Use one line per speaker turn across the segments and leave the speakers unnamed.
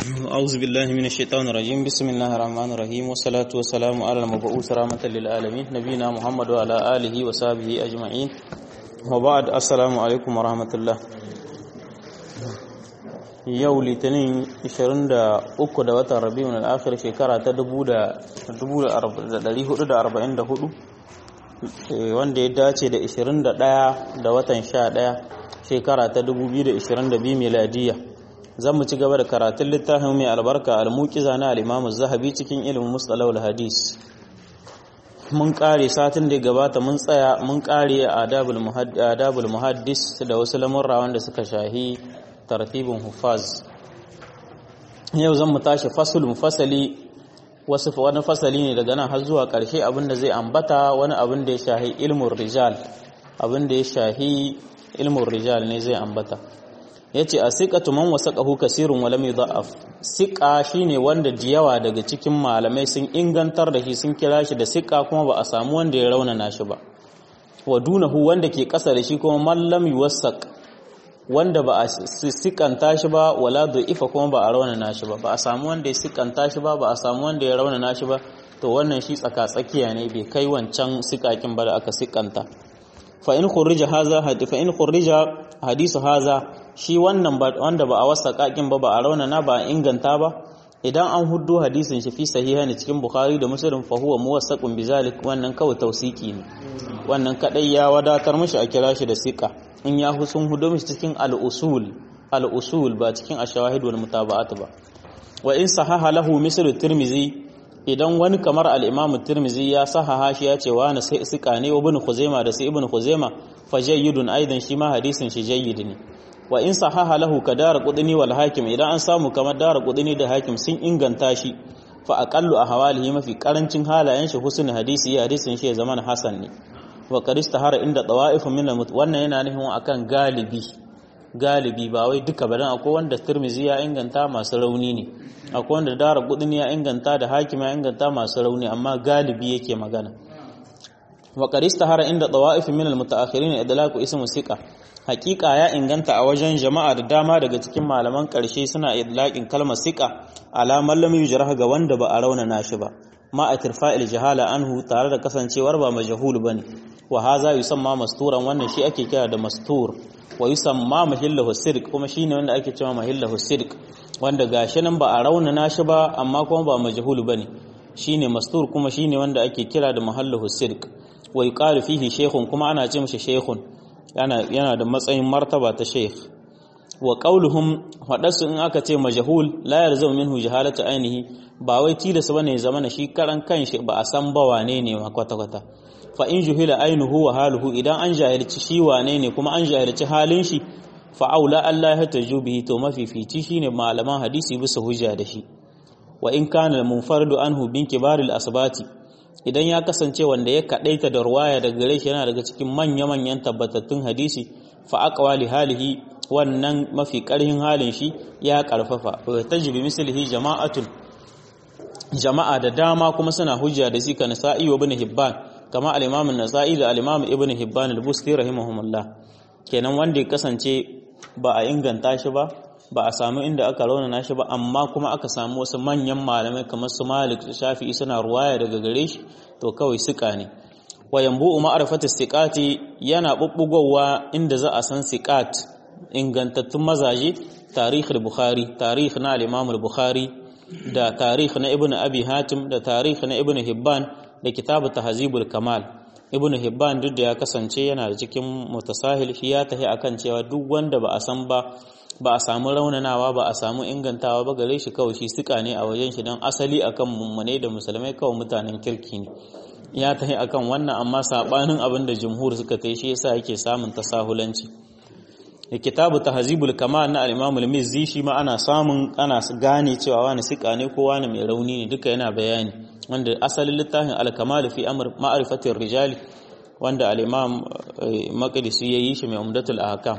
أعوذ بالله من الشيطان الرجيم بسم الله الرحمن الرحيم والصلاة والسلام على المبعوث رحمة للعالمين نبينا محمد وعلى آله وصحبه أجمعين وبعد السلام عليكم ورحمة الله yau litinin 23 da watan rabiun al'akhir shekara ta 1444 wanda ya dace da 21 da watan 11 shekara ta 2022 miladiya zan mu ci gaba da karatun littafin mai albarka al-muqiza na al-imam zahabi cikin ilimin mustalahul hadis mun kare satin da gabata mun tsaya mun kare adabul muhaddis da wasu lamurra wanda suka shahi tartibin hufaz yau zan mu tashi fasulun fasali wasu wani fasali ne daga nan har zuwa ƙarshe abinda zai ambata wani abin da ya shahi ilmun rijal abin da ya shahi ilmun rijal ne zai ambata yace a siqatu man wasaqahu kasirun wa lam yudha'af siqa shine wanda diyawa daga cikin malamai sun ingantar da shi sun kira shi da siqa kuma ba a samu wanda ya raunana shi ba wa dunahu wanda ke kasa da shi kuma man lam yuwassaq wanda ba a sikanta shi ba wala ifa kuma ba a raunana shi ba ba a samu wanda ya sikanta shi ba ba a samu wanda ya raunana shi ba to wannan shi tsaka tsakiya ne bai kai wancan sikakin ba da aka sikanta fa in khurrija haza fa in khurrija hadisu haza shi wannan wanda ba a wasa kakin ba ba a raunana ba a inganta ba idan an huddo hadisin shi fi sahiha ne cikin bukhari da muslim fa huwa muwassaqun bizalik wannan kawai tausiki ne wannan kadai ya wadatar mishi a kira shi da sika in ya sun hudo mishi cikin al-usul al-usul ba cikin ash-shawahid wal mutaba'at ba wa in sahaha lahu mislu tirmizi idan wani kamar al-imam tirmizi ya sahaha shi ya ce wa na sai sika ne ibn khuzaima da sai ibn khuzaima fa jayyidun aidan shi ma hadisin shi jayyid ne wa in sahaha lahu ka dara qudni wal hakim idan an samu kamar dara qudni da hakim sun inganta shi fa aqallu ahwalihi mafi karancin halayen shi husnul hadisi ya hadisin shi ya zama hasan ne wa qad istahara inda tawa'if min wannan yana nufin akan galibi galibi ba wai duka ba dan akwai wanda Tirmizi ya inganta masu rauni ne akwai wanda dara qudni ya inganta da hakim ya inganta masu rauni amma galibi yake magana wa qad istahara inda tawa'if min al-mutaakhirin idlaqu ismu siqa hakika ya inganta a wajen jama'a da dama daga cikin malaman ƙarshe suna idlaƙin kalmar siƙa alamar lam yujrah ga wanda ba a raunana shi ba ma a tirfa'il jahala anhu tare da kasancewar ba majhul bane wa haza yusamma masturan wannan shi ake kira da mastur wa yusamma mahillahu sidq kuma shine wanda ake cewa mahillahu sidq wanda gashi nan ba a raunana shi ba amma kuma ba majhul bane shine mastur kuma shine wanda ake kira da mahallahu sidq wa yuqalu fihi shaykhun kuma ana ce mishi shaykhun yana da matsayin martaba ta sheikh wa qauluhum hadasu in aka ce majhul la yarzu minhu jahalatu ainihi ba wai tilasa bane zamana shi karan kanshi ba a san ba wane ne ma kwata kwata fa in juhila ainuhu wa haluhu idan an jahilci shi wane ne kuma an jahilci halin shi fa aula Allah ya taju bihi to mafifici shine malaman hadisi bisa hujja da shi wa in kana munfardu anhu bin kibaril asbati idan ya kasance wanda ya kadaita da ruwaya daga gare shi yana daga cikin manya-manyan tabbatattun hadisi fa aqwali halihi wannan mafi karhin halin shi ya karfafa wa tajbi mislihi jama'atun jama'a da dama kuma suna hujja da shi kan sa'i wa ibn hibban kama al-imam an-nasa'i da al-imam ibn hibban al-busti rahimahumullah kenan wanda ya kasance ba a inganta shi ba ba a samu inda aka raunana shi ba amma kuma aka samu wasu manyan malamai kamar su Malik Shafi'i suna ruwaya daga gare shi to kawai suka ne wa yambu ma'rifatu siqati yana bubbugowa inda za a san siqat ingantattun mazaje tarikh al-Bukhari tarikh na al-Imam al-Bukhari da tarikh na Ibn Abi Hatim da tarikh na Ibn Hibban da kitabu Tahzibul Kamal Ibn Hibban duk da ya kasance yana da cikin mutasahil shi ya tahi akan cewa duk wanda ba a san ba ba a samu raunanawa ba a samu ingantawa ba gare shi kawai shi suka ne a wajen shi don asali akan mummune da musulmai kawai mutanen kirki ne ya tahi akan wannan amma sabanin abin da jumhur suka tai shi yasa yake samun tasahulanci da kitabu tahzibul kamal na al-imam al-mizzi shi ma ana samun ana gane cewa wani suka ne ko wani mai rauni ne duka yana bayani wanda asalin littafin al-kamal fi amr ma'rifatir rijali wanda al-imam maqdisi yayi shi mai umdatul ahkam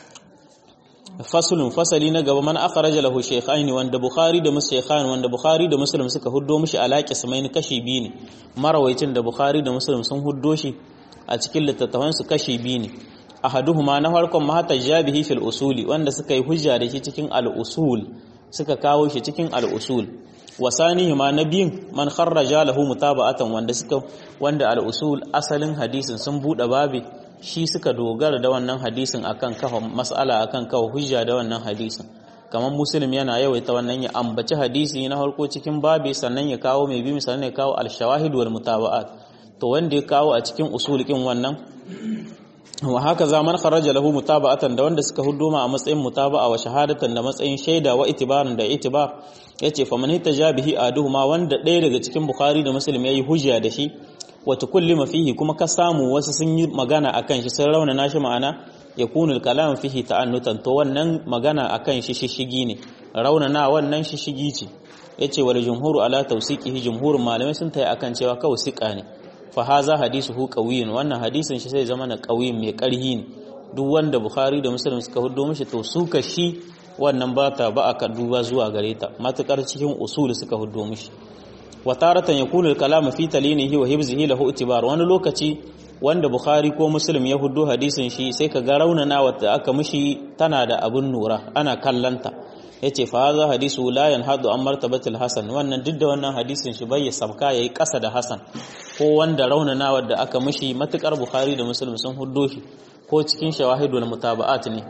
fasulun fasali na gaba man akhraja lahu shaykhaini wanda bukhari da muslim wanda bukhari da muslim suka huddo mishi alaqi samain kashi biyu ne marawaicin da bukhari da muslim sun huddo shi a cikin littattafan su kashi biyu ne ahaduhuma na farkon ma hatta jabihi fil usuli wanda suka yi hujja da shi cikin al usul suka kawo shi cikin al-usul wasanihi ma nabiyin man kharraja lahu mutaba'atan wanda suka wanda al-usul asalin hadisin sun bude babi shi suka dogara da wannan hadisin akan kafa mas'ala akan kafa hujja da wannan hadisin kamar muslim yana yawaita wannan ya ambaci hadisi na farko cikin babi sannan ya kawo mai bi sannan ya kawo al-shawahid wal mutaba'at to wanda ya kawo a cikin usul kin wannan wa haka zaman kharaja lahu mutaba'atan da wanda suka huduma a matsayin mutaba'a wa shahadatan da matsayin shaida wa itibaran da itibar yace fa man hitaja bihi aduhuma wanda ɗaya daga cikin bukhari da muslim yayi hujja da shi wa tukullima fihi kuma ka samu wasu sun yi magana akan shi sun raunana shi ma'ana yakunu al-kalam fihi ta'annutan to wannan magana akan shi shishigi ne raunana wannan shishigi ce yace wal jumhuru ala tawsiqihi jumhurun malamai sun tayi akan cewa kawai sika ne fa haza hadisuhu qawiyyun wannan hadisin shi sai zama na qawiyin mai karhi ne duk wanda bukhari da muslim suka hudo mishi to suka shi wannan ba ta ba aka duba zuwa gare ta matukar cikin usul suka hudo mishi wa taratan yakunu al-kalam fi talinihi wa hibzihi lahu itibar wani lokaci wanda bukhari ko muslim ya hudo hadisin shi sai ka ga raunana wata aka mishi tana da abun nura ana kallanta yace fa hadha hadisu la yanhadu an martabatil hasan wannan duk da wannan hadisin shi bai sabka yayi kasa da hasan ko wanda raunana wanda aka mishi matukar bukhari da muslim sun huddo shi ko cikin shawahidul mutaba'at ne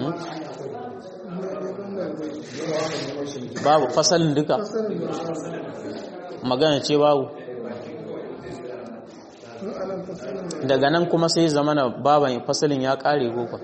babu fasalin duka magana ce babu daga nan kuma sai zamana baban fasalin ya kare gofa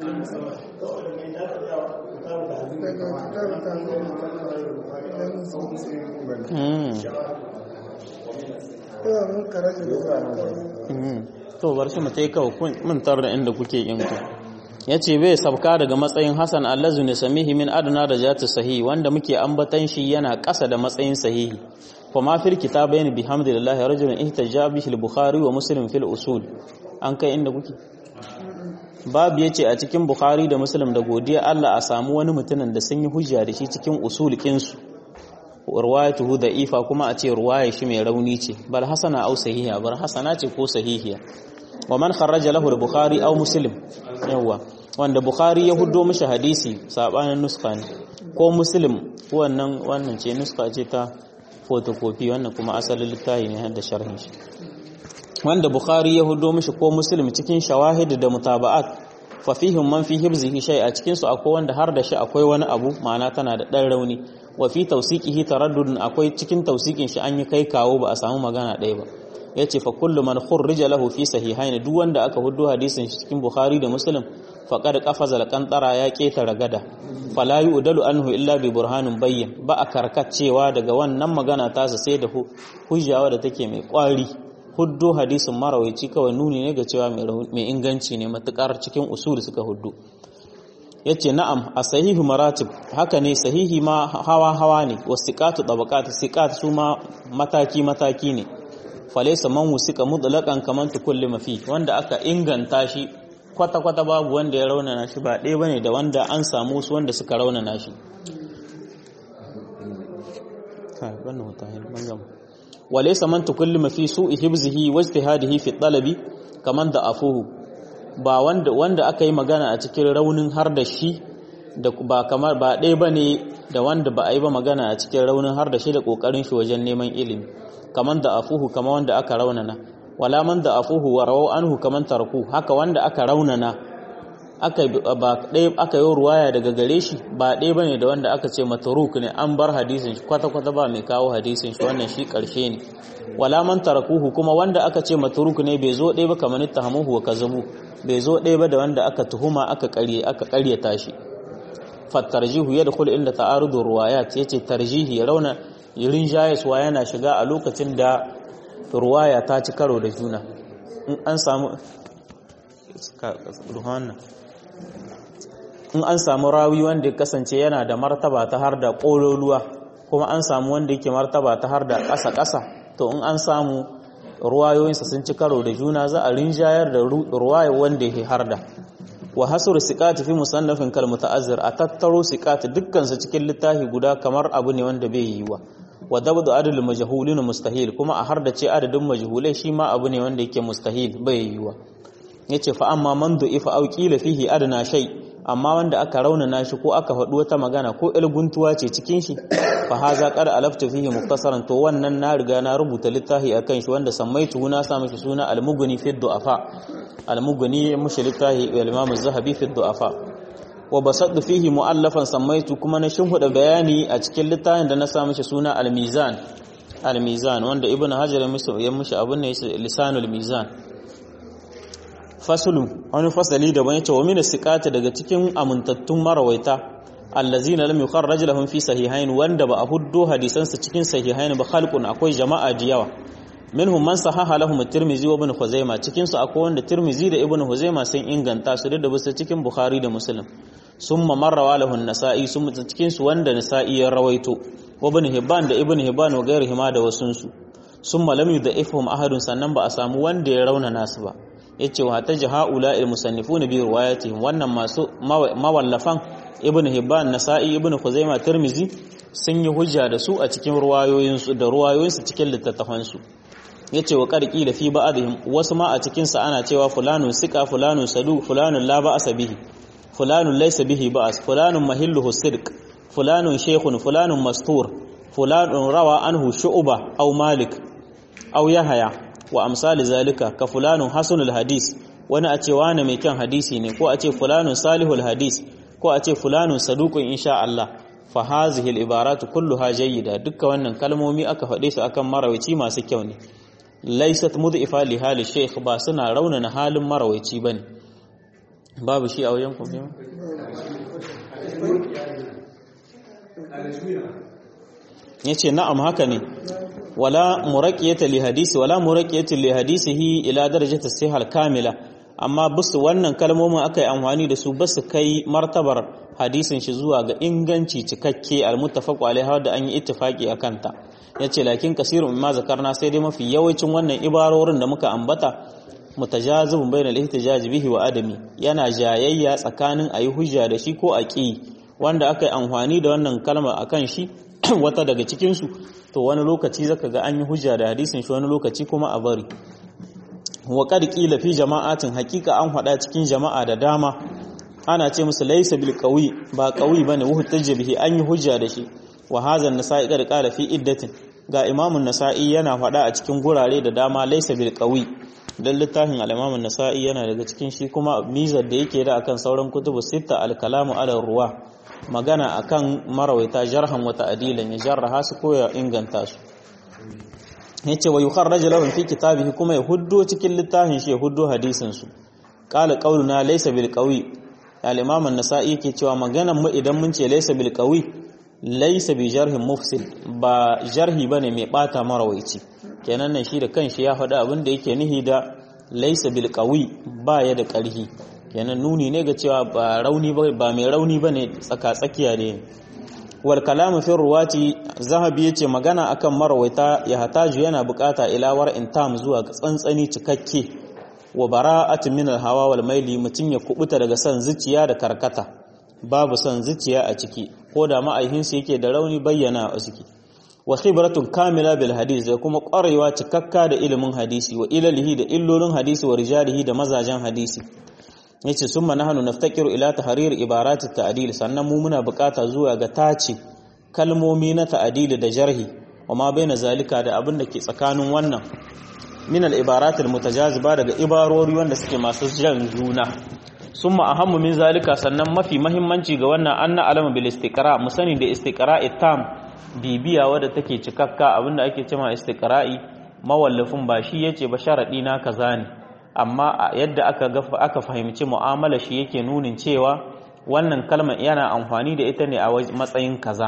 to bar shi mu tai kawai mun tar da inda kuke yin ku yace bai sabka daga matsayin Hassan allazu ne samihi min adna da jatu sahihi wanda muke ambatan shi yana ƙasa da matsayin sahihi kuma fil kitabain bihamdillah rajulun ihtaja bihi al-bukhari wa muslim fil usul an kai inda kuke babu yace a cikin bukhari da muslim da godiya Allah a samu wani mutumin da sun yi hujja da shi cikin usul kinsu ruwayatuhu da ifa kuma a ce ruwaya shi mai rauni ce bal hasana au sahiha bar hasana ce ko sahihiya wa man kharraja lahu al-bukhari aw muslim yawa wanda bukhari ya huddo mishi hadisi sabanin nuska ne ko muslim wannan wannan ce nuska ce ta photocopy wannan kuma asalin littafi ne da sharhin shi wanda bukhari ya huddo mishi ko muslim cikin shawahid da mutaba'at fa fihim man fi hibzihi shay a cikin su akwai wanda har da shi akwai wani abu ma'ana tana da dan rauni wa fi tawsiqihi taraddudun akwai cikin tawsiqin shi an yi kai kawo ba a samu magana ɗaya ba yace fa kullu man khurrija lahu fi sahihaini duk wanda aka huddo hadisin shi cikin bukhari da muslim faqad qafaza al-qantara ya keta ragada fala yu'dalu anhu illa bi burhanin bayyin ba a karkacewa daga wannan magana tasa sai da hujjawa da take mai kwari huddo hadisin marawaici kawai nuni ne ga cewa mai inganci ne matukar cikin usul suka huddo yace na'am a sahihu maratib haka ne sahihi ma hawa hawa ne wasiqatu tabaqat siqat su ma mataki mataki ne falaysa man wusika mutlaqan kaman tukulli mafi wanda aka inganta shi kwata kwata babu wanda ya raunana shi ba ɗaya bane da wanda an samu su wanda suka raunana shi kai wannan wata hin bangama walaysa man tukullima fi su'i hibzihi wa ijtihadihi fi talabi kaman da afuhu ba wanda wanda aka yi magana a cikin raunin har da shi da ba kamar ba ɗaya bane da wanda ba a yi ba magana a cikin raunin har da shi da kokarin shi wajen neman ilimi kaman da afuhu kama wanda aka raunana wala man da afuhu wa rawu anhu kaman tarku haka wanda aka raunana aka ba ɗaya aka yi ruwaya daga gare shi ba ɗaya bane da wanda aka ce matruk ne an bar hadisin shi kwata kwata ba mai kawo hadisin shi wannan shi karshe ne wala man tarakuhu kuma wanda aka ce matruk ne bai zo ɗaya ba kamar ittahamuhu wa kazabu bai zo ɗaya ba da wanda aka tuhuma aka ƙarye aka ƙaryata shi fattarjihu yadkhul inda ta'arudu ruwayat yace tarjihi rauna yirin jayaswa yana shiga a lokacin da ruwaya ta ci karo da juna in an samu in an samu rawi wanda ya kasance yana da martaba ta har da ƙololuwa kuma an samu wanda yake martaba ta har da ƙasa-ƙasa to in an samu ruwayoyinsa sun ci karo da juna za a rinjayar da ruwaya wanda ya har da wa hasur siqati fi musannafin kal muta'azzir a tattaro siqati dukkan su cikin littafi guda kamar abu ne wanda bai yiwa wa dabdu adul majhulin mustahil kuma a har da ce adadin majhulai shi ma abu ne wanda yake mustahil bai yiwa yace fa amma man du'ifa aw qila fihi adna shay amma wanda aka raunana shi ko aka faɗi wata magana ko ilguntuwa ce cikin shi fa haza qad alaftu fihi muktasaran to wannan na riga na rubuta littafi akan shi wanda sammaitu na sa mishi suna al-mughni fi du'afa al-mughni mushi littafi al-imam az-zahabi fi du'afa wa basaddu fihi mu'allafan sammaitu kuma na shimhuda bayani a cikin littafin da na sa mishi suna al-mizan al-mizan wanda ibn hajar ya mishi abun ne lisanul mizan fasulu wani fasali da bane cewa min siqata daga cikin amintattun marawaita allazina lam yukharraj lahum fi sahihain wanda ba a huddo hadisan su cikin sahihain ba khalqun akwai jama'a da yawa minhum man sahaha lahum at-tirmidhi wa ibn khuzaimah cikin su akwai wanda tirmidhi da ibn khuzaimah sun inganta su da basu cikin bukhari da muslim summa marrawa lahu an-nasa'i summa cikin su wanda nasa'i ya rawaito wa ibn hibban da ibn hibban wa gairihima da wasunsu summa lam yudha'ifhum ahadun sannan ba a samu wanda ya rauna nasu ba yace wa ta jahaula il musannifuna bi riwayatihim wannan masu mawallafan ibnu hibban nasa'i ibnu khuzaimah tirmizi sun yi hujja da su a cikin ruwayoyin su da ruwayoyin su cikin littattafan su yace wa qarqi da fi ba'dihim wasu ma a cikin sa ana cewa fulanun sika fulanun sadu fulanun la ba'sa bihi fulanun laysa bihi ba'as fulanun mahilluhu sidq fulanun shaykhun fulanun mastur fulanun rawa anhu shu'ba aw malik aw yahya wa amsali zalika ka fulanun hasanul hadis wani a ce wani mai kyan hadisi ne ko a ce fulanun salihul hadis ko a ce fulanun saduqun insha Allah fa hazihi al ibaratu kulluha jayyida dukkan wannan kalmomi aka faɗe su akan marawaci masu kyau ne laysat mud'ifa li hali shaykh ba suna raunana halin marawaci bane babu shi a wajen ku yace na'am haka ne wala muraqiyata li hadisi wala muraqiyata li hadisihi ila darajati sihal kamila amma bisu wannan kalmomin akai amfani da su basu kai martabar hadisin shi zuwa ga inganci cikakke almuttafaqu alaiha da an yi ittifaqi akan ta yace lakin kasirun mimma zakarna sai dai mafi yawancin wannan ibarorin da muka ambata mutajazibun bainal ihtijaj bihi wa adami yana jayayya tsakanin ayi hujja da shi ko aqi wanda akai amfani da wannan kalma akan shi wata daga cikin su to wani lokaci zaka ga an yi hujja da hadisin shi wani lokaci kuma a bari wa qad qila fi jama'atin haqiqa an hada cikin jama'a da dama ana ce musu laysa bil qawi ba qawi bane wa hujja bihi an yi hujja da shi wa hadha an-nasa'i qad qala fi iddatin ga imamun nasa'i yana fada a cikin gurare da dama laysa bil qawi dan littafin al-imamun nasa'i yana daga cikin shi kuma mizar da yake da akan sauran kutubu sita al-kalamu ala ruwa magana akan marawaita jarhan wata adilan ya jarraha su ko ya inganta su yace wa yukharraj lahum fi kitabihi kuma ya huddo cikin littafin shi ya huddo hadisin su qala qawluna laysa bil qawi al-imam an-nasa'i yake cewa maganan mu idan mun ce laysa bil qawi laysa bi jarhin mufsid ba jarhi bane mai bata marawaici kenan nan shi da kanshi ya faɗa abin da yake nihi da laysa bil qawi ba ya da ƙarhi kenan nuni ne ga cewa ba rauni ba mai rauni bane tsaka tsakiya ne wal kalamu fi ruwati zahabi yace magana akan marawaita ya hataju yana bukata ila war intam zuwa ga tsantsani cikakke wa bara'at min al hawa wal maili mutun ya kubuta daga san zuciya da karkata babu san zuciya a ciki ko da ma'aihin sa yake da rauni bayyana a ciki wa khibratun kamila bil hadith da kuma ƙwarewa cikakka da ilimin hadisi wa ilalihi da illolin hadisi wa rijalihi da mazajen hadisi yace summa nahnu naftakiru ila tahrir ibarat at-ta'dil sannan mu muna bukata zuwa ga tace kalmomi na ta'dil da jarhi wa ma baina zalika da abin da ke tsakanin wannan min al-ibarat al-mutajaziba daga ibarori wanda suke masu jan juna summa ahammu min zalika sannan mafi muhimmanci ga wannan anna alama bil istiqra mu sani da istiqra'i tam bibiya wadda take cikakka abinda ake cewa istiqra'i mawallafin ba shi yace ba sharadi na kaza ne amma yadda aka aka fahimci mu'amala shi yake nunin cewa wannan kalmar yana amfani da ita ne a matsayin kaza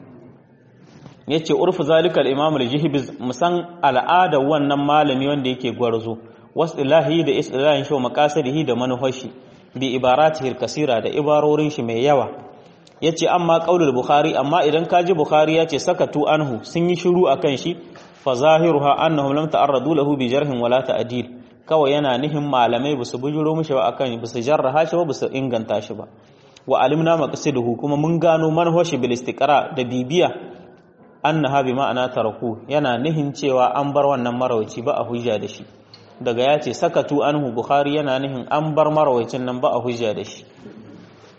yace urfu zalikal imam al-jihbiz musan al'ada wannan malami wanda yake gwarzo wasilahi da istilahin shi maqasidihi da manufashi bi ibaratihi al-kasira da ibarorin shi mai yawa yace amma qaulul bukhari amma idan kaji bukhari yace sakatu anhu sun yi shiru akan shi fa zahiruha annahum lam ta'arradu lahu bi jarhin wala ta'dil kawai yana nihin malamai ba su bujuro mishi ba akan ba su jarraha shi ba ba su inganta shi ba wa alimna maqsiduhu kuma mun gano manhaji bil istiqra da bibiya annaha bi ma'ana taraku yana nihin cewa an bar wannan marawaci ba a hujja da shi daga ya ce sakatu anhu bukhari yana nihin an bar marawacin nan ba a hujja da shi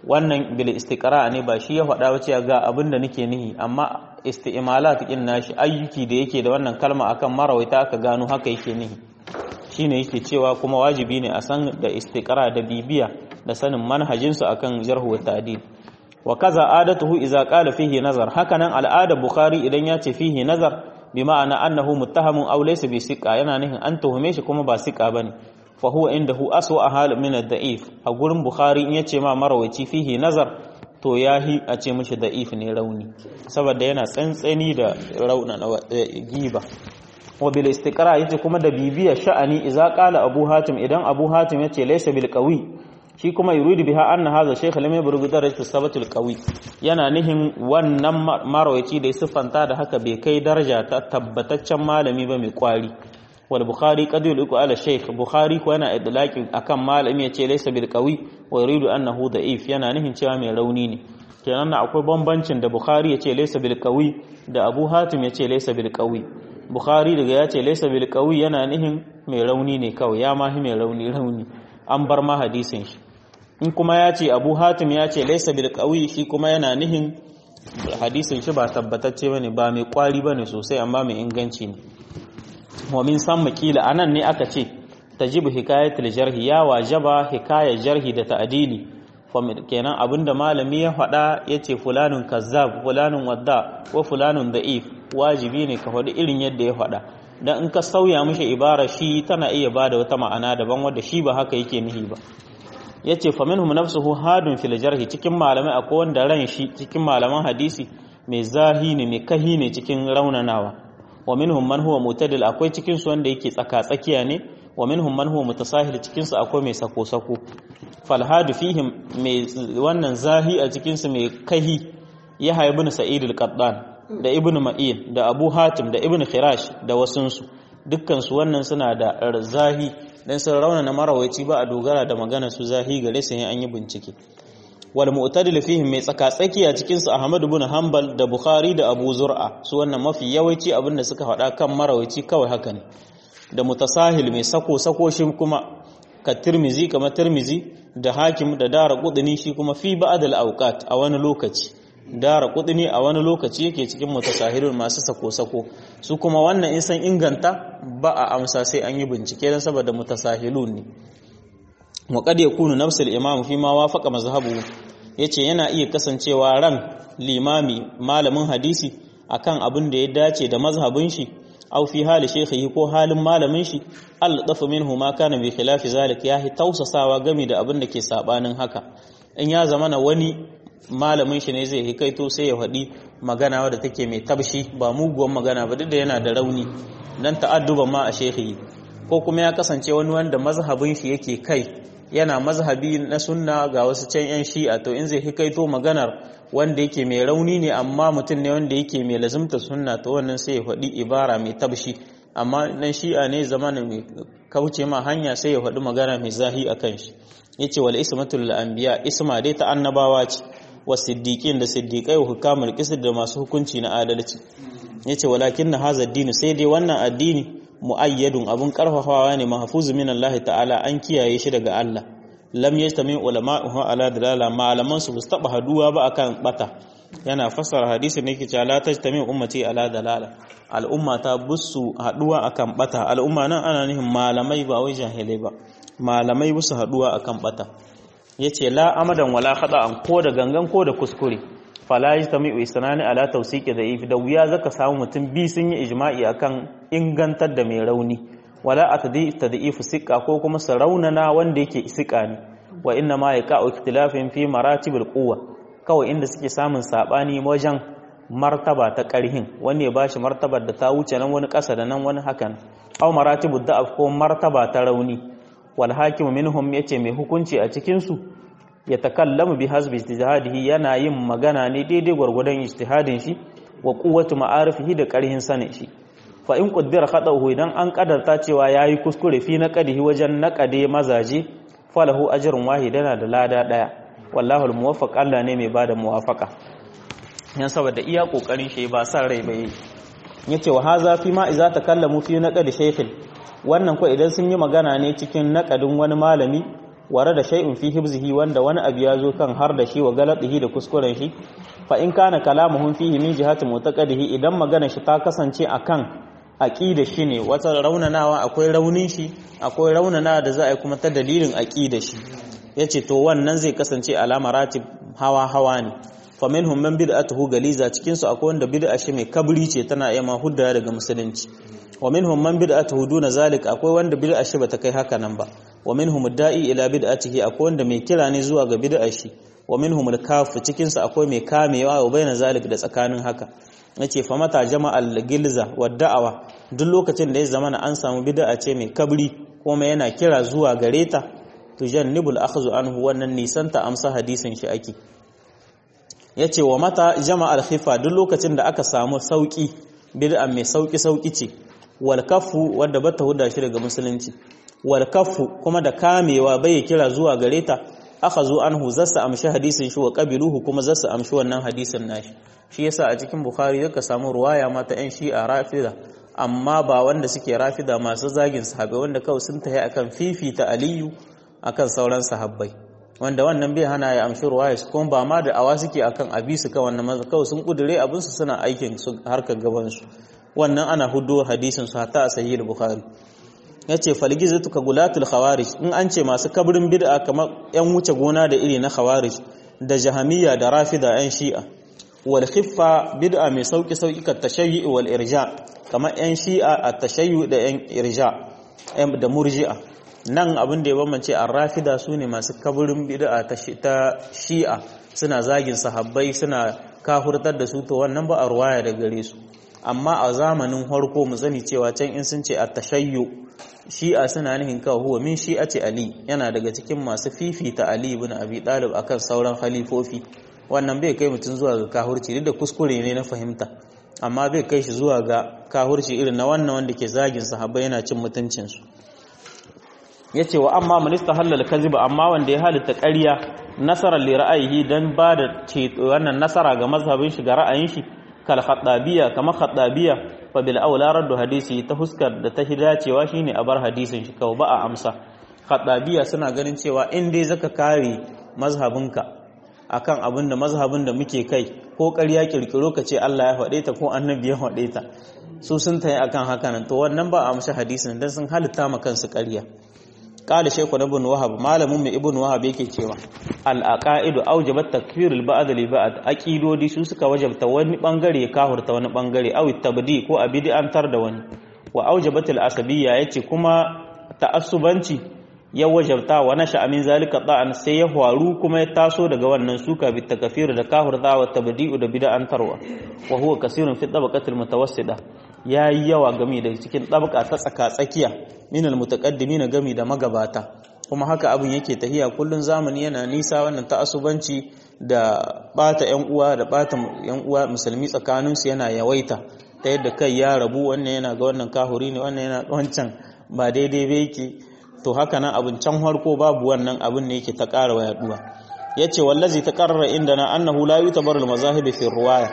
wannan bil istiqra ne ba shi ya faɗa wace ga abin da nake nihi amma isti'malat din nashi ayyuki da yake da wannan kalma akan marawaita aka gano haka yake nihi shine yake cewa kuma wajibi ne a san da istiqra da bibiya da sanin manhajin su akan jarh wa ta'dil wa kaza adatuhu idza qala fihi nazar hakanan al'ada bukhari idan ya ce fihi nazar bi ma'ana annahu muttahamun aw laysa bi siqa yana nihin an tuhume shi kuma ba siqa bane fa huwa indahu aswa hal min ad-da'if a gurin bukhari in yace ma marawaci fihi nazar to yahi a ce mishi da'if ne rauni saboda yana tsantsani da rauna giba wa bil istiqra yace kuma da bibiya sha'ani idza qala abu hatim idan abu hatim yace laysa bil qawi shi kuma yuridu biha anna hadha shaykh lam yabrug darajat sabatul qawi yana nihin wannan marawaci da ya siffanta da haka bai kai daraja ta tabbataccen malami ba mai kwari wal bukhari qad yuliku ala shaykh bukhari ko yana idlaqi akan malami yace laysa bil qawi wa yuridu annahu da'if yana nihin cewa mai rauni ne kenan na akwai bambancin da bukhari yace laysa bil qawi da abu hatim yace laysa bil qawi bukhari daga yace laysa bil qawi yana nihin mai rauni ne kawai ya mahi mai rauni rauni an bar ma hadisin shi in kuma ya ce abu hatim ya ce laisa bil qawi shi kuma yana nihin hadisin shi ba tabbatacce bane ba mai kwari bane sosai amma mai inganci ne wa min san makila anan ne aka ce tajibu hikayatul jarhi ya wajaba hikayar jarhi da ta'dili kenan abinda malami ya faɗa yace fulanun kazzab fulanun wadda wa fulanun da'if wajibi ne ka faɗi irin yadda ya faɗa dan in ka sauya mishi ibara shi tana iya bada wata ma'ana daban wadda shi ba haka yake nihi ba yace fa minhum nafsuhu hadun fil jarhi cikin malamai akwai wanda ran shi cikin malaman hadisi mai zahi ne mai kahi ne cikin raunanawa wa minhum man huwa mutadil akwai cikin su wanda yake tsaka tsakiya ne wa minhum man huwa mutasahil cikin su akwai mai sako sako fal hadu fihim mai wannan zahi a cikin su mai kahi ya ibn sa'id al-qattan da ibn ma'in da abu hatim da ibn khirash da wasunsu dukkan su wannan suna da zahi dan sun rauna na marawaici ba a dogara da magana su zahi gare su an yi bincike wal mu'tadil fihim mai tsaka tsakiya cikin su Ahmad ibn Hanbal da Bukhari da Abu Zur'a su wannan mafi yawanci abin da suka faɗa kan marawaici kawai haka ne da mutasahil mai sako sako shi kuma ka Tirmizi kamar Tirmizi da Hakim da Dara Qudni shi kuma fi ba'd al awqat a wani lokaci Dara Qudni a wani lokaci yake cikin mutasahilun masu sako sako su kuma wannan in san inganta ba a amsa sai an yi bincike dan saboda mutasahilun ne wa qad yakunu nafsul imam fi ma wafaqa mazhabu yace yana iya kasancewa ran limami malamin hadisi akan abin da ya dace da mazhabin shi aw fi hali shaykhihi ko halin malamin shi al dafa minhu ma kana bi khilafi zalik yahi tausasawa game da abin da ke sabanin haka in ya zamana wani malamin shi ne zai hikaito sai ya faɗi magana wadda take mai tabshi ba muguwan magana ba duk da yana da rauni dan ta'adduban ma a shaykhihi ko kuma ya kasance wani wanda mazhabin shi yake kai yana mazhabi na sunna ga wasu can yan shi'a to in zai hikaito maganar wanda yake mai rauni ne amma mutum ne wanda yake mai lazimta sunna to wannan sai ya faɗi ibara mai tabshi amma nan shi'a ne zamanin mai kauce ma hanya sai ya faɗi magana mai zahi a kan shi yace wal ismatul anbiya isma dai ta annabawa ce wa siddiqin da siddiqai wa hukamul qisd da masu hukunci na adalci yace walakin na hadha addini sai dai wannan addini muayyadun abun karfafawa ne mahfuzu min Allah ta'ala an kiyaye shi daga Allah lam yastami ulama'uhu ala dalala malaman su bus taba haduwa ba akan bata yana fassara hadisi ne yake cewa la tajtami ummati ala dalala al'umma ta busu haduwa akan bata al'umma nan ana nihin malamai ba wai jahilai ba malamai busu haduwa akan bata yace la amadan wala khata'an ko da gangan ko da kuskure fala yastami'u isnani ala tawsiqi da'if da wuya zaka samu mutum bi sun yi ijma'i akan ingantar da mai rauni wala atadi tad'ifu siqa ko kuma saraunana wanda yake siqa ne wa inna ma yaqa'u ikhtilafin fi maratibul quwwa kawai inda suke samun sabani wajen martaba ta karhin wani ya bashi martabar da ta wuce nan wani kasa da nan wani hakan aw maratibud da'af ko martaba ta rauni wal hakimu minhum yace mai hukunci a cikin su ya takallamu bi hasbi ijtihadihi yana yin magana ne daidai gwargwadon ijtihadin shi wa quwwatu ma'arifihi da karhin sanin shi fa in qaddara khatahu idan an kadarta cewa yayi kuskure fi naqadihi wajen naqade mazaje falahu ajrun wahidana da lada daya wallahu almuwaffaq Allah ne mai bada muwafaqa yan saboda iya kokarin shi ba san rai bai yace wa haza fi ma idza takallamu fi naqadi shaykhin wannan ko idan sun yi magana ne cikin naqadin wani malami ware da shay'un fi hibzihi wanda wani abu ya zo kan har da shi wa galatihi da kuskuren shi fa in kana kalamuhum fihi min jihati mutaqaddihi idan magana shi ta kasance akan aqida shi ne wata raunanawa akwai raunin shi akwai raunana da za a yi kuma ta dalilin aqida shi yace to wannan zai kasance alama ratib hawa hawa ne fa minhum man bid'atuhu galiza cikin su akwai wanda bid'a shi mai kabri ce tana iya ma hudda daga musulunci wa minhum man bid'atuhu duna zalik akwai wanda bid'a shi bata kai haka nan ba wa minhum da'i ila bid'atihi akwai wanda mai kira ne zuwa ga bid'a shi wa minhum al-kafu cikin su akwai mai kamewa wa baina zalik da tsakanin haka yace fa mata jama'al gilza wa da'awa duk lokacin da ya zama an samu bid'a ce mai kabri kuma yana kira zuwa gare ta tujannibul akhdhu anhu wannan nisan ta amsa hadisin shi ake yace wa mata jama'al khifa duk lokacin da aka samu sauki bid'a mai sauki sauki ce wal kafu wanda bata huda shi daga musulunci wal kafu kuma da kamewa bai kira zuwa gare ta aka zo anhu zasa amshi hadisin shi wa qabiluhu kuma zasa amshi wannan hadisin nashi shi yasa a cikin bukhari yaka samu ruwaya mata yan shi'a rafida amma ba wanda suke rafida masu zagin sahabbai wanda kawai sun tahi akan fifita aliyu akan sauran sahabbai wanda wannan bai hana ya amshi ruwaya su kuma ba ma da awa suke akan abi su kawai wannan maza kawai sun kudure abin su suna aikin su harkar gaban su wannan ana hudu hadisin su hatta a sahih bukhari yace falgizatu ka gulatul khawarij in an ce masu kabrin bid'a kamar yan wuce gona da iri na khawarij da jahamiyya da rafida yan shi'a wal khiffa bid'a mai sauki sauki ka tashayyu wal irja kamar yan shi'a at tashayyu da yan irja da murji'a nan abin da ya bambance ar-rafida sune masu kabrin bid'a ta shi'a suna zagin sahabbai suna kahurtar da su to wannan ba a ruwaya da gare su amma a zamanin harko mu sani cewa can in sun ce at-tashayyu shi'a suna nihin kawo huwa min shi'ati ali yana daga cikin masu fifita ali ibn abi talib akan sauran khalifofi wannan bai kai mutum zuwa ga kahurci duk da kuskure ne na fahimta amma bai kai shi zuwa ga kahurci irin na wannan wanda ke zagin sahabbai yana cin mutuncin su yace wa amma man istahalla kaziba amma wanda ya halitta ƙarya nasara li ra'ayihi dan ba da wannan nasara ga mazhabin shi ga ra'ayin shi kal khattabiya kama khattabiya fa bil aula raddu hadisi ta huskar da ta dacewa shine a bar hadisin shi kawai ba a amsa khattabiya suna ganin cewa in dai zaka kare mazhabinka akan abin da mazhabin da muke kai ko ƙarya kirkiro ka ce Allah ya faɗe ta ko annabi ya faɗe ta su sun tayi akan haka nan to wannan ba a amsa hadisin dan sun halitta ma kansu ƙarya قال شيخ ابن وهب malamin mai ibn wahab yake cewa al aqaidu awjabat takfir al ba'd li ba'd aqidodi su suka wajabta wani bangare kahurta wani bangare aw tabdi ko abidi an tar da wani wa awjabat al asabiyya yace kuma ta'assubanci ya wajabta wa nasha amin zalika da'an sai ya faru kuma ya taso daga wannan suka bi takfir da kahurta wa tabdi'u da bid'an tarwa wa huwa kasirun fi tabaqati al mutawassida yayi yawa game da cikin tabaka ta tsaka tsakiya min almutaqaddimin gami da magabata kuma haka abin yake tahiya kullun zamani yana nisa wannan ta'assubanci da bata yan uwa da bata yan uwa musulmi tsakanin su yana yawaita ta yadda kai ya rabu wannan yana ga wannan kahuri ne wannan yana wancan ba daidai ba yake to haka nan abin can harko babu wannan abin ne yake ta ƙara yaduwa yace wallazi ta qarrara indana annahu la yutabaru almazahib fi riwaya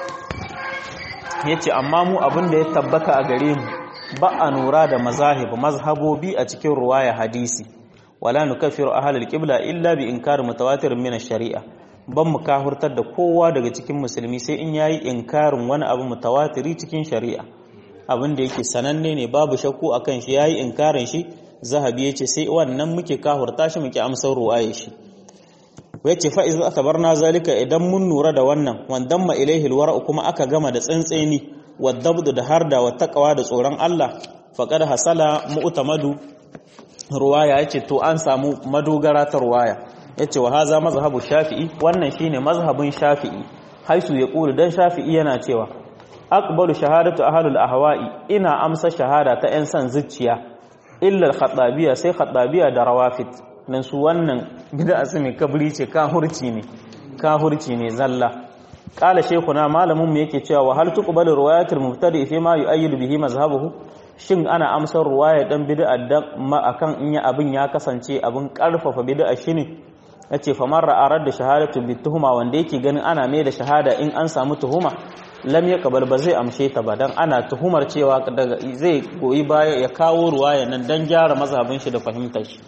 yace amma mu abin da ya tabbata a gare mu ba a nura da mazahib mazhabobi a cikin ruwaya hadisi wala nukaffiru ahlul qibla illa bi inkar mutawatir min ash-shari'a ban mu kahurtar da kowa daga cikin musulmi sai in yayi inkarin wani abu mutawatiri cikin shari'a abin da yake sananne ne babu shakku akan shi yayi inkarin shi zahabi yace sai wannan muke kahurta shi muke amsar ruwaya shi yace fa iza atabarna zalika idan mun nura da wannan wandan ma ilaihi alwara kuma aka gama da tsantseni wadabdu da harda wa taqwa da tsoron Allah faqad hasala mu'tamadu ruwaya yace to an samu madogara ta ruwaya yace wa haza mazhabu shafi'i wannan shine mazhabin shafi'i haisu ya kulu dan shafi'i yana cewa aqbalu shahadatu ahlul ahwa'i ina amsa shahada ta yan san zuciya illa al-khattabiyya sai khattabiyya da rawafid nan su wannan bid'a su mai kabri ce kahurci ne kahurci ne zalla qala shaykhuna malamin mu yake cewa wa hal tuqbalu riwayatul mubtadi fi ma yu'ayyidu bihi mazhabuhu shin ana amsar ruwaya dan bid'a dan ma akan in ya abin ya kasance abin karfafa bid'a shine yace fa man ra'a da shahadatu bi tuhuma wanda yake ganin ana mai da shahada in an samu tuhuma lam yaqbal ba zai amshe ta ba dan ana tuhumar cewa daga zai goyi baya ya kawo ruwaya nan dan gyara mazhabin shi da fahimtar shi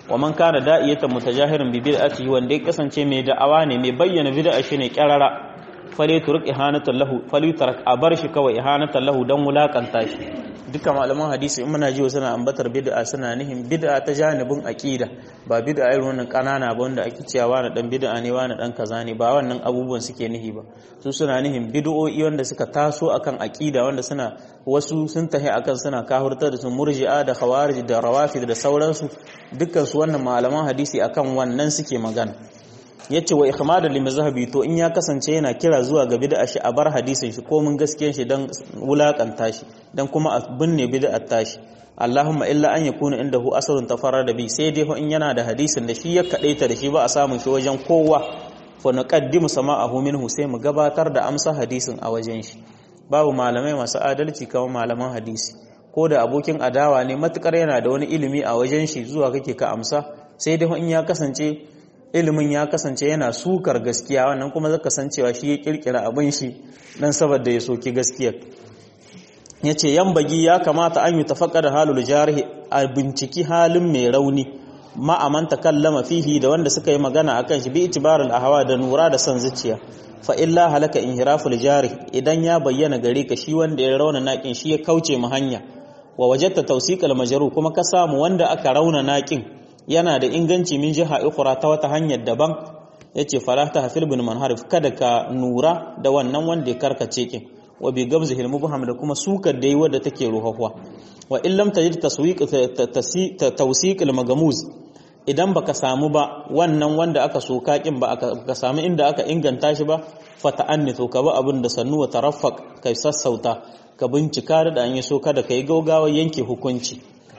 wa man kana da'iyatan mutajahirin bi bid'atihi wanda ya kasance mai da'awa ne mai bayyana bid'a shi ne kyarara fale turk ihanatan lahu fali tarak a bar shi kawai ihanatan lahu dan wulakanta shi duka malaman hadisi in muna jiwa suna ambatar bid'a suna nihin bid'a ta janibin aqida ba bid'a irin wannan kanana ba wanda ake cewa wani dan bid'a ne wani dan kaza ne ba wannan abubuwan suke nihi ba su suna nihin bid'o'i wanda suka taso akan aqida wanda suna wasu sun tahi akan suna kahurtar da su murji'a da khawarij da rawafid da sauransu dukkan su wannan malaman hadisi akan wannan suke magana yace wa ikhmada lil mazhabi to in ya kasance yana kira zuwa ga bid'a shi a bar hadisin shi ko mun gaskiyar shi dan wulakanta shi dan kuma a binne bid'ar tashi Allahumma illa an yakuna indahu asrun tafarrada bi sai dai in yana da hadisin da shi ya kadaita da shi ba a samun shi wajen kowa fa naqaddimu sama'ahu minhu sai mu gabatar da amsa hadisin a wajen shi babu malamai masu adalci kamar malaman hadisi ko da abokin adawa ne matukar yana da wani ilimi a wajen shi zuwa kake ka amsa sai dai in ya kasance ilimin ya kasance yana sukar gaskiya wannan kuma zaka san cewa shi ya kirkira abin shi dan saboda ya soki gaskiya yace yan bagi ya kamata an yi tafakkar halul jarih a binciki halin mai rauni ma'aman takallama fihi da wanda suka yi magana akan shi bi itibarul ahwa da nura da san zuciya fa illa halaka inhiraful jarih idan ya bayyana gare ka shi wanda ya rauna nakin shi ya kauce mu hanya wa wajadta tawsiqal majru kuma ka samu wanda aka rauna nakin yana da inganci min jiha ukura ta wata hanyar daban yace fala ta hafil bin manharif kada ka nura da wannan wanda ya karkace kin wa bi gamzi hilmu buham da kuma sukar da yi wadda take ruhahwa wa in lam tajid taswiq tawsiq al magamuz idan baka samu ba wannan wanda aka soka kin ba aka samu inda aka inganta shi ba fa ta'annito ka ba abin da sannu wa taraffaq kai sassauta ka bincika da an yi so kada kai gaugawa yanke hukunci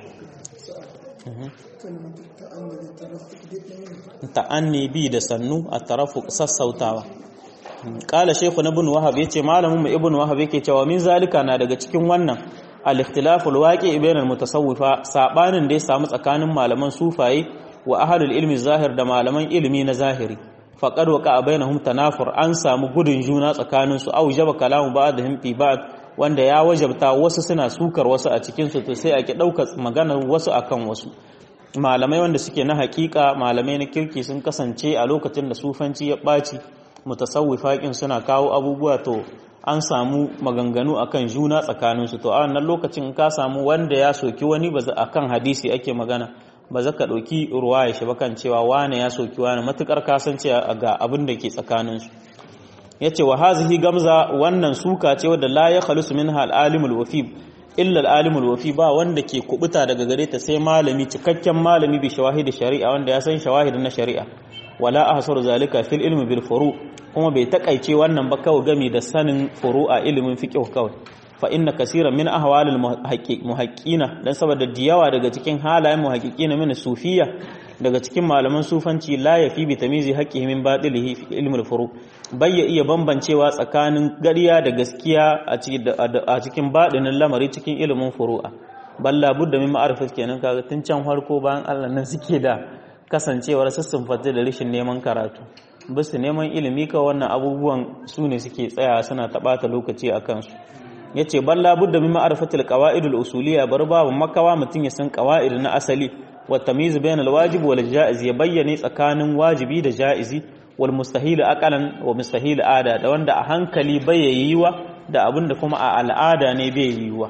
ta'anni bi da sannu a tarafu sassautawa kala shekhu na ibn wahab yace malamin mu ibn wahab yake cewa min zalika na daga cikin wannan al-ikhtilafu al-waqi' bain al-mutasawwifa sabanin da ya samu tsakanin malaman sufaye wa ahlul ilmi zahir da malaman ilimi na zahiri faqad waqa bainahum tanafur an samu gudun juna tsakanin su au jaba kalamu ba'dihim fi ba'd wanda ya wajabta wasu suna sukar wasu a cikin su to sai ake daukar maganar wasu akan wasu malamai wanda suke na hakika malamai na kirki sun kasance a lokacin da sufanci ya ɓaci mutasawwifaƙin suna kawo abubuwa to an samu maganganu akan juna tsakaninsu to a wannan lokacin ka samu wanda ya soki wani ba akan hadisi ake magana ba za ka ɗauki ruwa ya shi bakan cewa wane ya soki wane matuƙar kasance ga abin da ke tsakaninsu ya ce wa hazihi gamza wannan suka ce wadda la ya khalisu min al'alimul wafib illa al'alimul wafi ba wanda ke kubuta daga gare ta sai malami cikakken malami bi shawahid shari'a wanda ya san shawahid na shari'a wala ahsaru zalika fil ilmi bil furu kuma bai takaice wannan ba kawai gami da sanin furu'a ilimin fiqh kawai fa inna kaseeran min ahwalil muhaqqiqina dan saboda diyawa daga cikin halayen muhaqqiqina min sufiyya daga cikin malaman sufanci la yafi bi tamizi haqqihi min batilihi fi ilmil furu bayya iya bambancewa tsakanin gariya da gaskiya a cikin baɗinin lamari cikin ilimin furu'a balla budda min ma'arifat kenan kaga tun can farko bayan Allah nan suke da kasancewar sassun fata da rashin neman karatu bisu neman ilimi ka wannan abubuwan su ne suke tsaya suna taɓata lokaci a kansu ya ce balla budda min ma'arifatul qawaidul usuliyya bar babu makawa mutum ya san qawaid na asali wa tamyiz bainal wajib wal jaiz ya bayyane tsakanin wajibi da jaizi wal mustahil aqalan wa mustahil ada da wanda a hankali bai yiwa da abinda kuma a al'ada ne bai yiwa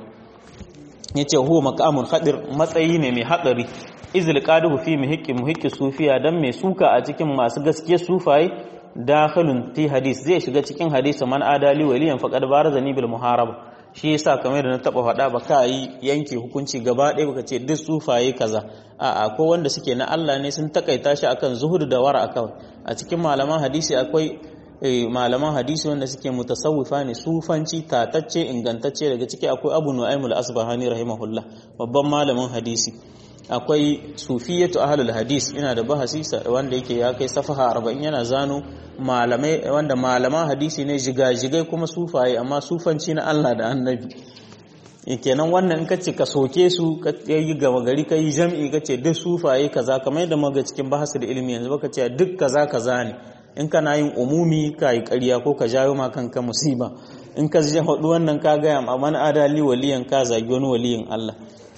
yace huwa maqamun khadir matsayi ne mai hadari izil qaduhu fi muhiqqi muhiqqi sufiya dan mai suka a cikin masu gaskiya sufaye dakhilun fi hadis zai shiga cikin hadisi man adali waliyan faqad barazani bil muharaba shi yasa kamar da na taba faɗa ba ka yi yanke hukunci gaba ɗaya baka ce duk sufaye kaza a'a ko wanda suke na Allah ne sun takaita shi akan zuhud da wara akan a cikin malaman hadisi akwai malaman hadisi wanda suke mutasawwifa ne sufanci tatacce ingantacce daga ciki akwai Abu Nu'aym al-Asbahani rahimahullah babban malamin hadisi akwai sufiyatu ahlul hadis ina da bahasi wanda yake ya kai safaha 40 yana zano malamai wanda malaman hadisi ne jigajigai kuma sufaye amma sufanci na Allah da annabi kenan wannan in kace ka soke su ka yi gama gari ka yi jam'i ka ce duk sufaye kaza kamar yadda muga cikin bahasu da ilimi yanzu baka ce duk kaza kaza ne in kana yin umumi ka yi ƙarya ko ka jawo ma kanka musiba in ka je hudu wannan ka gaya ma man adali waliyan ka zagi wani waliyin Allah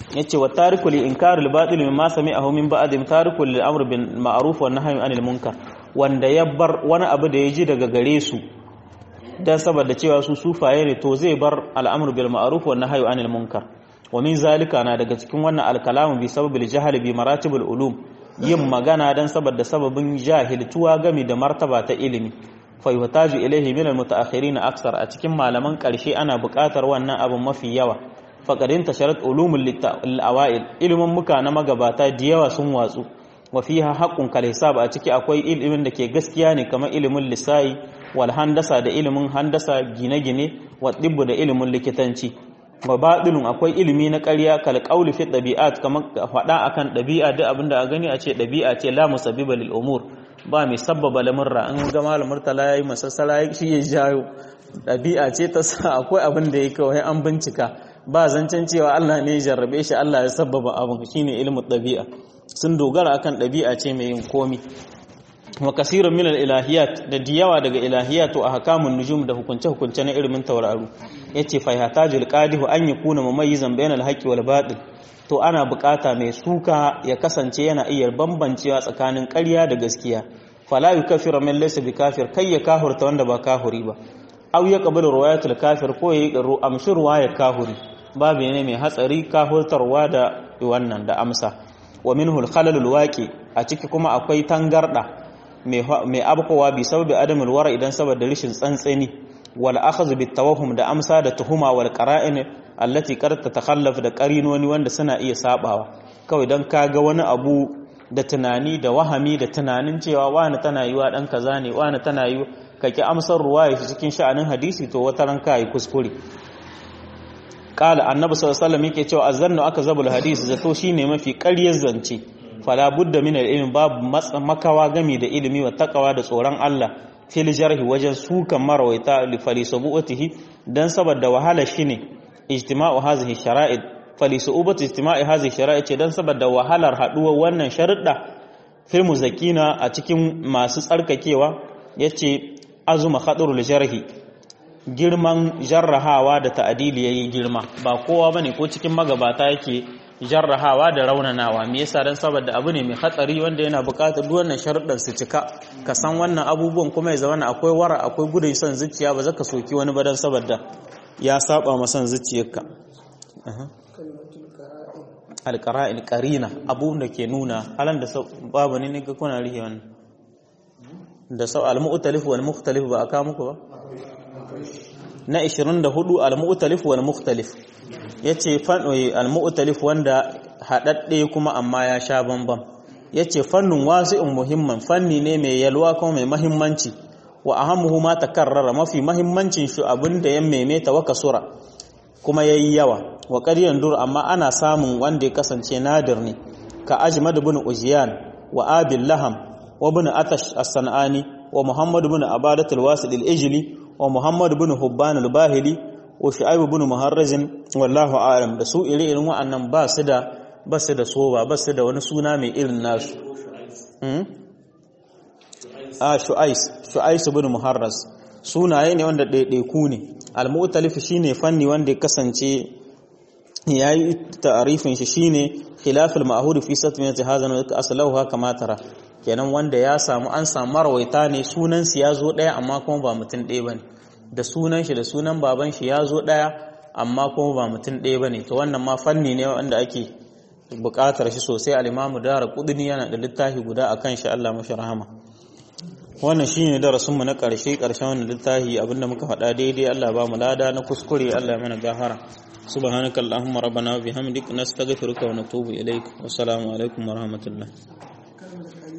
yace wa tarikul inkar al batil mimma sami'ahu min ba'd tarikul lil amr bil ma'ruf wa nahyi anil munkar wanda ya bar wani abu da ya ji daga gare su dan saboda cewa su sufaye ne to zai bar al'amru bil ma'ruf wa nahyi anil munkar wa min zalika na daga cikin wannan alkalamu bi sababil jahl bi maratibul ulum yin magana dan saboda sababin jahiltuwa game da martaba ta ilimi fa yuhtaju ilayhi min almutaakhirin aksar a cikin malaman karshe ana buƙatar wannan abun mafi yawa faqadin tasharat ulumul awail ilimin muka na magabata da yawa sun watsu wa fiha haqqun kal hisab a ciki akwai ilimin da ke gaskiya ne kamar ilimin lisai wal handasa da ilimin handasa gine-gine wa dibbu da ilimin likitanci wa baɗilun akwai ilimi na ƙarya kal qawli fi ɗabi'at kamar faɗa akan ɗabi'a duk abinda a gani a ce ɗabi'a ce la musabbiba lil umur ba mai sabbaba lamurra in ga malamar tala yayi masassala shi ya jayo ɗabi'a ce ta sa akwai abin da ya kawai an bincika ba zancen cewa Allah ne ya jarrabe shi Allah ya sabbaba abin shine ilmu ɗabi'a sun dogara akan ɗabi'a ce mai yin komi wa kasirun min ilahiyat da diyawa daga ilahiyat wa ahkamun nujum da hukunce hukunce na ilimin tauraru yace fa yahtajul qadihu an yakuna mumayyizan bainal haqqi wal batil to ana bukata mai suka ya kasance yana iya bambancewa tsakanin ƙarya da gaskiya fala yukaffiru min laysa bikafir kai ya kahurta wanda ba kahuri ba aw ya qabulu riwayatul kafir ko yayi garu amshi riwayar kahuri babu ne mai hatsari kahurtarwa da wannan da amsa wa minhu al-khalalul waqi a ciki kuma akwai tangarda mai abkowa bi sababi adamul wara idan saboda rishin tsantseni wal akhadhu bit tawahhum da amsa da tuhuma wal qara'in allati qad tatakhallaf da qarinoni wanda suna iya sabawa kawai dan kaga wani abu da tunani da wahami da tunanin cewa wani tana yiwa dan kaza ne wani tana yi kake amsar ruwaya shi cikin sha'anin hadisi to wata ran kai kuskure qala annabi sallallahu alaihi wasallam yake cewa azannu akzabul hadisi zato shine mafi ƙaryar zance fala budda min ilmi babu makawa gami da ilimi wa takawa da tsoron Allah fil jarhi wajen sukan marawaita li falisubuatihi dan saboda wahala shine ijtima'u hazihi shara'id falisubuati ijtima'i hazihi shara'id ce dan saboda wahalar haduwar wannan sharuɗa fil muzakina a cikin masu tsarkakewa yace azuma khadrul jarhi girman jarrahawa da ta'adili yayi girma ba kowa bane ko cikin magabata yake jarrahawa da raunanawa me yasa dan saboda abu ne mai hatsari wanda yana buƙatar duk wannan sharuɗan su cika ka san wannan abubuwan kuma ya zama akwai wara akwai gudun son zuciya ba zaka soki wani ba dan saboda ya saba ma son zuciyarka alqara'il qarina abu da ke nuna halan da babu ne ga kuna rihe wannan da sau al-mu'talif wal mukhtalif ba aka muku ba na 24 al-mu'talif wal mukhtalif yace fannoyi al-mu'talif wanda hadadde kuma amma ya sha bambam yace fannun wasi'un muhimman fanni ne mai yalwa kuma mai muhimmanci wa ahammuhu ma takarrara mafi muhimmancin shi abinda ya maimaita wa kasura kuma yayi yawa wa qadiyan dur amma ana samun wanda ya kasance nadir ne ka ajmad ibn ujiyan wa abil laham wa ibn atash as-sanani wa muhammad ibn abadat al-wasil al-ijli wa muhammad ibn hubban al-bahili wa shu'aib ibn muharrazin wallahu a'lam da su ire irin wa'annan ba su da ba su da soba ba su da wani suna mai irin nasu a shu'ais shu'ais ibn muharraz sunaye ne wanda ɗaiɗaiku ne al-mu'talif shine fanni wanda ya kasance yayi ta'arifin shi shine khilaful ma'hud fi satmiyati hadha wa aslahu kama tara kenan wanda ya samu an samu marwaita ne sunan su ya zo ɗaya amma kuma ba mutum ɗaya bane da sunan shi da sunan baban shi ya zo ɗaya amma kuma ba mutum ɗaya bane to wannan ma fanni ne wanda ake buƙatar shi sosai al-imamu dara kudini yana da littafi guda akan shi Allah mashi rahama wannan shine darasin mu na ƙarshe ƙarshen wannan littafi abinda muka faɗa daidai Allah ba mu lada na kuskure Allah ya mana gafara subhanaka allahumma rabbana wa bihamdik nastaghfiruka wa natubu ilaik wa assalamu alaikum wa rahmatullah